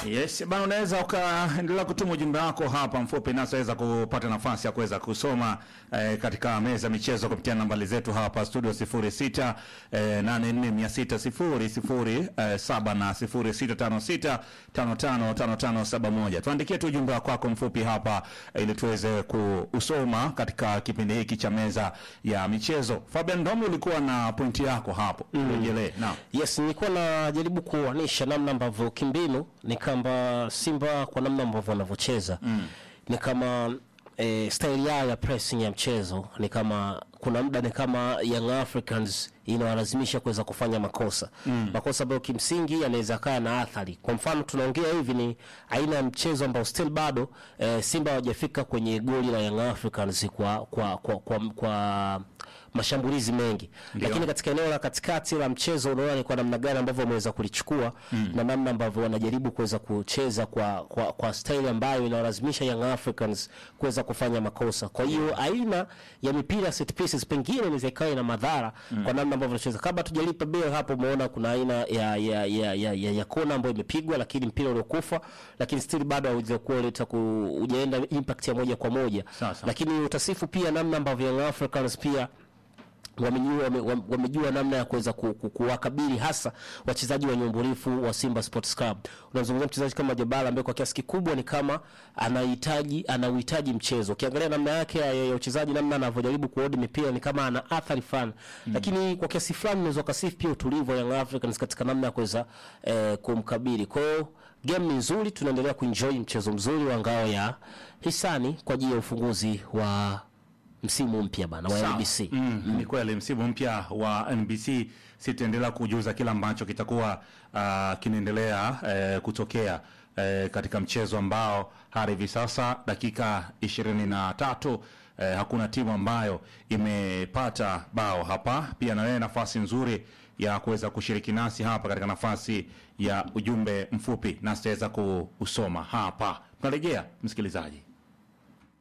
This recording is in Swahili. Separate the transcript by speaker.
Speaker 1: Yes, bana unaweza ukaendelea kutuma ujumbe wako hapa mfupi nasi waweza kupata nafasi ya kuweza kusoma eh, katika meza ya michezo kupitia nambari zetu hapa studio 06 eh, 846000 eh, saba na 0656 555571. Tuandikie tu ujumbe wako wako mfupi hapa eh, ili tuweze kuusoma katika kipindi hiki cha meza ya michezo. Fabian Ndomi ulikuwa na pointi yako hapo. Rejelee. Naam.
Speaker 2: Yes, nilikuwa najaribu kuanisha namna ambavyo kimbinu ni kamba Simba kwa namna ambavyo wanavyocheza mm. ni kama e, style yao ya pressing ya mchezo ni kama kuna muda ni kama Young Africans inawalazimisha kuweza kufanya makosa mm. makosa ambayo kimsingi yanaweza kaa na athari. Kwa mfano tunaongea hivi ni aina ya mchezo ambao still bado e, Simba hawajafika kwenye goli la Young Africans kwa kwa kwa, kwa, kwa mashambulizi mengi
Speaker 1: Ndio.
Speaker 2: lakini katika eneo la katikati la mchezo unaona ni kwa namna gani ambavyo wameweza kulichukua mm. na namna ambavyo wanajaribu kuweza kucheza kwa, kwa, kwa style ambayo inawalazimisha Young Africans kuweza kufanya makosa. Kwa hiyo aina ya mipira set pieces pengine inaweza ikawa ina madhara mm. kwa namna ambavyo wanacheza. Kabla tujalipa bell hapo, umeona kuna aina ya ya ya ya, ya, ya kona ambayo imepigwa, lakini mpira uliokufa, lakini still bado haujakuwa leta ku hujaenda impact ya moja kwa moja,
Speaker 1: Sasa.
Speaker 2: lakini utasifu pia namna ambavyo Young Africans pia wamejua wame, wame- wamejua namna ya kuweza ku- ku- kuwakabili hasa wachezaji wa nyumburifu wa Simba Sports Club. Unazungumzia mchezaji kama Jabala ambaye kwa kiasi kikubwa ni kama anahitaji anauhitaji mchezo. Ukiangalia namna yake ya, ya uchezaji, namna anavyojaribu kuodi mipira ni kama ana athari fulani mm. Lakini kwa kiasi fulani unaweza ukasifu pia utulivu wa Young Africans katika namna ya kuweza eh, kumkabili. Kwa hiyo game ni nzuri, tunaendelea kuenjoy mchezo mzuri wa ngao ya hisani kwa ajili ya ufunguzi wa msimu mpya bana wa
Speaker 1: Sawa.
Speaker 2: NBC.
Speaker 1: Mm, Ni kweli msimu mpya wa NBC sitaendelea kujuza kila ambacho kitakuwa uh, kinaendelea eh, kutokea eh, katika mchezo ambao hadi hivi sasa dakika ishirini na tatu eh, hakuna timu ambayo imepata bao hapa. Pia na wewe nafasi nzuri ya kuweza kushiriki nasi hapa katika nafasi ya ujumbe mfupi, nasi tutaweza kuusoma hapa. Tunarejea msikilizaji.